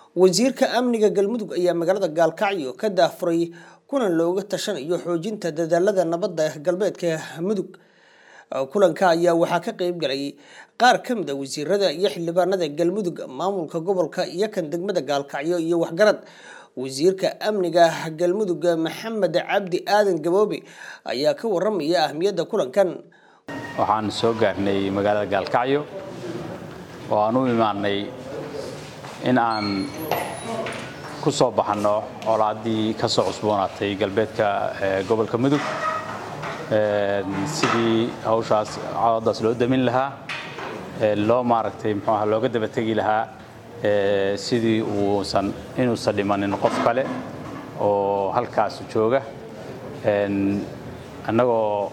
wasiirka amniga galmudug ayaa magaalada gaalkacyo ka daafuray kulan looga tashanayo xoojinta dadaalada nabadda galbeedka mudug kulanka ayaa waxaa ka qeyb galay qaar ka mid a wasiirada iyo xildhibaanada galmudug maamulka gobolka iyo kan degmada gaalkacyo iyo waxgarad wasiirka amniga galmudug maxamed cabdi aadan gaboobe ayaa ka waramaya ahmiyadda kulankan waxaan soo gaarnay magaalada gaalkacyo oo aan u imaanay in aan ku soo baxanno colaaddii ka soo cusboonaatay galbeedka gobolka mudug sidii hawshaas cawadaas loo damin lahaa loo maaragtay muxuu aha looga daba tegi lahaa sidii uusan inuusan dhimanin qof kale oo halkaas jooga annagoo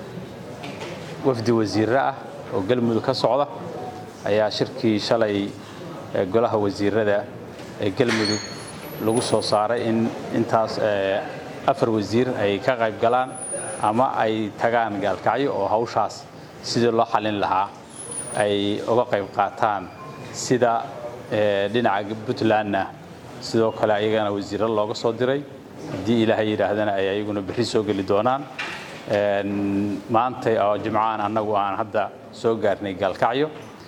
wafdi wasiirre ah oo galmudug ka socda ayaa shirkii shalay golaha wasiirada ee galmudug lagu soo saaray in intaas afar wasiir ay ka qayb galaan ama ay tagaan gaalkacyo oo hawshaas sidii loo xallin lahaa ay uga qayb qaataan sida dhinaca puntlandna sidoo kale ayagana wasiirro looga soo diray haddii ilaahay yidhaahdana ay ayaguna berri soo geli doonaan maanta oo jimcahan annagu aan hadda soo gaarnay gaalkacyo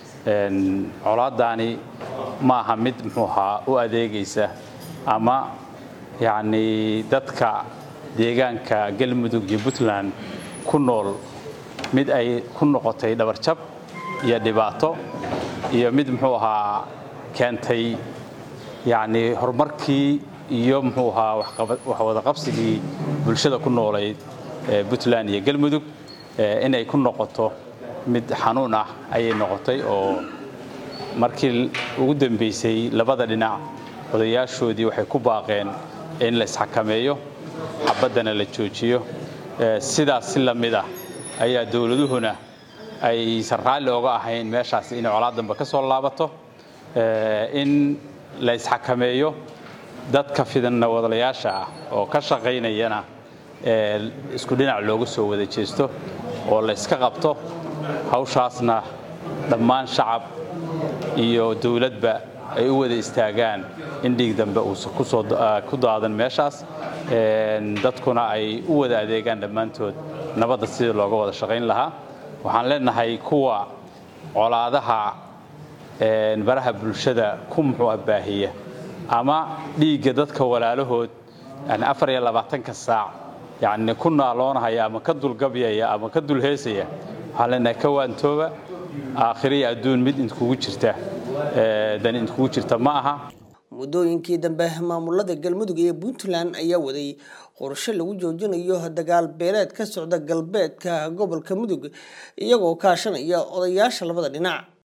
colaadaani ma aha mid muxuu ahaa u adeegaysa ama yacnii dadka deegaanka galmudug iyo puntland ku nool mid ay ku noqotay dhabarjab iyo dhibaato iyo mid muxuu ahaa keentay yacnii horumarkii iyo muxuu ahaa waxwadaqabsigii bulshada ku noolayd puntland iyo galmudug inay ku noqoto mid xanuun ah ayay noqotay oo markii ugu dambaysay labada dhinac odayaashoodii waxay ku baaqeen in la isxakameeyo xabaddana la joojiyo sidaas si la mid ah ayaa dowladuhuna aysan raalli oga ahayn meeshaas inay colaadanba ka soo laabato in la isxakameeyo dadka fidanna wadalayaasha ah oo ka shaqaynayana isku dhinac looga soo wada jeesto oo la yska qabto hawshaasna dhammaan shacab iyo dowladba ay u wada istaagaan in dhiig dambe uusan ku daadan meeshaas dadkuna ay u wada adeegaan dhammaantood nabadda sidii looga wada shaqayn lahaa waxaan leenahay kuwa colaadaha baraha bulshada ku muxuu ah baahiya ama dhiigga dadka walaalahood afar iyo labaatanka saac yacni ku naaloonahaya ama ka dulgabyaya ama ka dulheesaya waxaan leenahay ka waantooba aakhiriya adduun mid inkugu jirta dan inkugu jirta ma aha muddooyinkii dambe maamulada galmudug iyo puntland ayaa waday qorshe lagu joojinayo dagaal beeleed ka socda galbeedka gobolka mudug iyagoo kaashanaya odayaasha labada dhinac